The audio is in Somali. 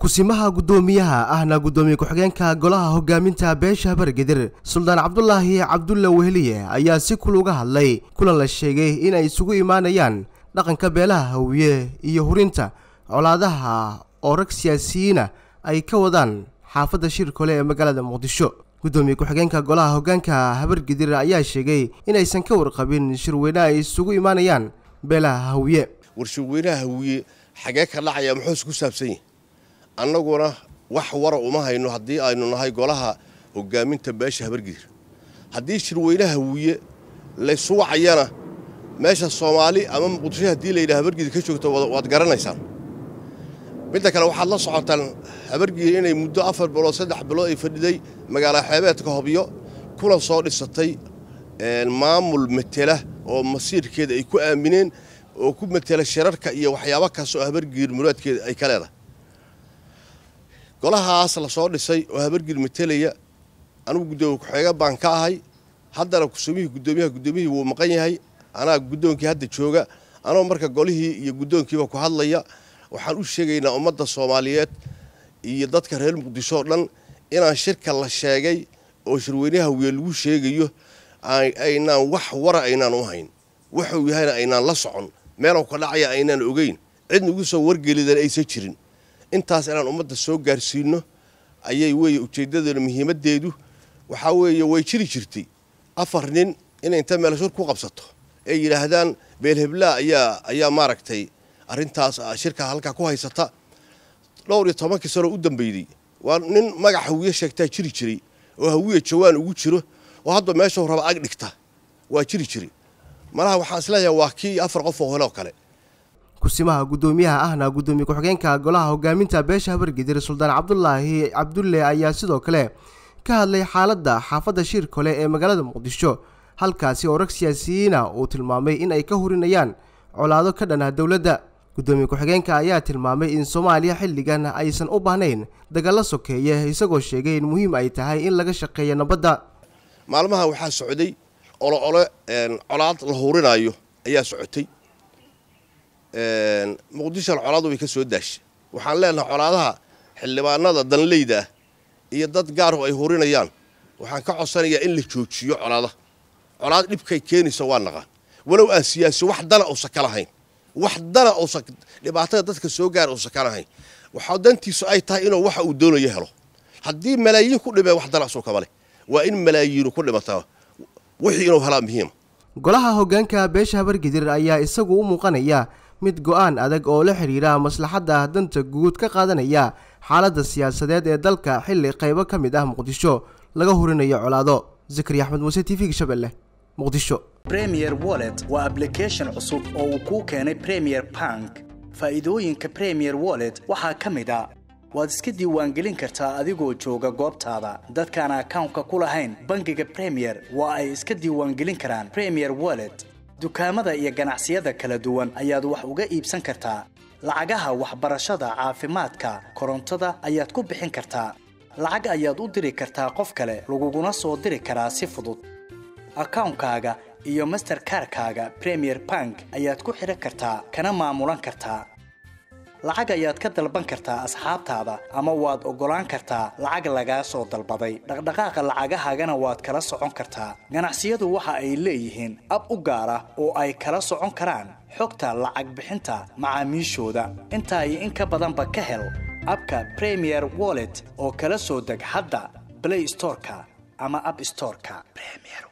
kusimaha guddoomiyaha ahna guddoomiye ku-xigeenka golaha hogaaminta beesha habargedir suldaan cabdulaahi cabdulla weheliye ayaa si kul uga hadlay kulan la sheegay in ay isugu imaanayaan dhaqanka beelaha hawiye iyo hurinta colaadaha oo rag siyaasiyiina ay ka wadaan xaafadda shirkole ee magaalada muqdisho guddoomiye ku-xigeenka golaha hoggaanka habargedir ayaa sheegay inaysan ka warqabin shirweyne ay isugu imaanayaan beelaha hawiye war shirweynaha hawiye xagee ka dhacaya muxuuse ku saabsan yahi annaguna wax wara uma hayno haddii aynu nahay golaha hogaaminta beesha habargidir haddii shirweynaha hawiye laysu wacayana meesha soomaali ama muqdisho haddii layidhaha habargidir ka joogto waad garanaysaan midda kale waxaad la socotaan habargidir inay muddo afar bilood saddex bilood ay fadhiday magaala xeebeedka hobyo kuna soo dhisatay maamul matela oo masiirkeeda ay ku aamineen oo ku matela shirarka iyo waxyaabo kaas oo habargidir muraadkeeda ay ka leedahay golahaas la soo dhisay oo habargidir matelaya anugu guddoomiye ku-xeega baan ka ahay haddana kusumihii guddoomiyaha guddoomiyihii wuu maqan yahay anaa guddoonkii hadda jooga anoo marka golihii iyo guddoonkiiba ku hadlaya waxaan u sheegaynaa ummadda soomaaliyeed iyo dadka reer muqdisho oo dhan inaan shirka la sheegay oo shirweynaha wiye lagu sheegayo aynaan wax wara aynaan u hayn wuxuu yahayna aynaan la socon meelow ka dhacaya aynaan ogeyn cid nagu soo wargelidan aysan jirin intaas inaan ummadda soo gaarsiino ayay weeye ujeeddadeenu muhiimaddeedu waxaa weeye way jiri jirtay afar nin inay inta meel shir ku qabsato ay yidhaahdaan beelheblaa ayaa ayaa maaragtay arrintaas shirka halkaa ku haysata dhowr iyo tobankii sanoo u dambeydey waa nin magac hawiye sheegtaa jiri jiray oo hawiye jawaan ugu jiro oo hadda meeshuu raba ag dhigta waa jiri jiri malaha waxaan isleeyahay waa kii afar qof oo hole oo kale kusimaha guddoomiyaha ahna guddoomiye ku-xigeenka golaha hogaaminta beesha habargedir suldaan cabdulaahi cabdulle ayaa sidoo kale ka hadlay xaaladda xaafadda shirkole ee magaalada muqdisho halkaasi oo rag siyaasiyiina uu tilmaamay in ay ka hurinayaan colaado ka dhan ah dowladda guddoomiye ku-xigeenka ayaa tilmaamay in soomaaliya xilligan aysan u baahnayn dagalla sokeeye isagoo sheegay in muhiim ay tahay in laga shaqeeyo nabadda maalmaha waxaa socday olo ole colaad la hurinaayo ayaa socotay muqdishona colaadu way ka soo daashay waxaan leenahay colaadaha xildhibaanada danleyda ah iyo dad gaaru ay hurinayaan waxaan ka codsanayaa in la joojiyo colaada colaad dhibkay keenaysa waa naqaan walow aan siyaasi wax dana uusan ka lahayn wax dana uusan dhibaatada dadka soo gaara uusan ka lahayn waxaa dantiisu ay tahay inuu waxa uu doonayo helo haddii malaayiin ku dhimee wax dana asuu kama leh waa in malaayiinu ku dhimataa wixii inuu helaa muhiima golaha hoggaanka beesha habargedir ayaa isagu u muuqanaya mid go-aan adag oo la xidhiira maslaxadda danta guud ka qaadanaya xaaladda siyaasadeed ee dalka xilli qaybo ka mid ah muqdisho laga hurinayo colaado zakari axmed muuse t v-ga shabeelle muqdisho premier wallet waa ablication cusub oo uu kuu keenay premier bank faa'iidooyinka premier wallet waxaa ka mid a waad iska diiwaangelin kartaa adigoo jooga goobtaada dadkaan akawnka ku lahayn bangiga premier waa ay iska diiwaangelin karaan premier wallet dukaamada iyo ganacsiyada kala duwan ayaad wax uga iibsan kartaa lacagaha waxbarashada caafimaadka korontada ayaad ku bixin kartaa lacag ayaad u diri kartaa qof kale laguguna soo diri karaa si fudud akawnkaaga iyo masterkarkaaga premier bank ayaad ku xidhan kartaa kana maamulan kartaa lacag ayaad ka dalban kartaa asxaabtaada ama waad oggolaan kartaa lacag lagaa soo dalbaday dhaqdhaqaaqa lacagahaagana waad kala socon kartaa ganacsiyadu waxa ay leeyihiin ab u gaar ah oo ay kala socon karaan xogta lacag bixinta macaamiishooda intaa iyo in ka badanba ka hel abka premier wallet oo kala soo deg hadda blay storeka ama ab storeka